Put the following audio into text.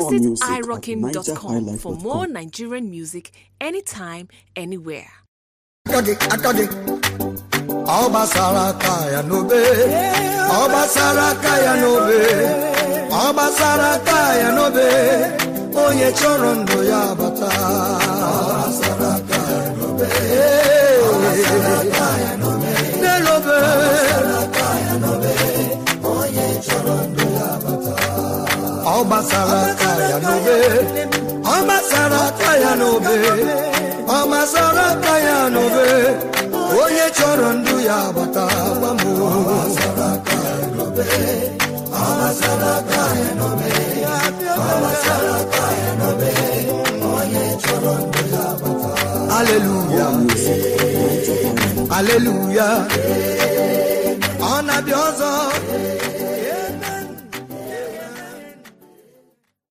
Visit music at irocking.com for NigerHighlife.com. more Nigerian music anytime, anywhere. aka gị aka gị ọ gbasara aka ya n'obe ọ gbasara aka ya n'obe ọ gbasara aka ya n'obe onye chọrọ ndụ ya bata n'elobe ọ gbasara aka ya n'obe ọ gbasara aka ya n'obe ọ gbasara aka ya n'obe onye chọrọ ndụ ya bata gwa m aleluya aleluya ọ na-abịa ọzọ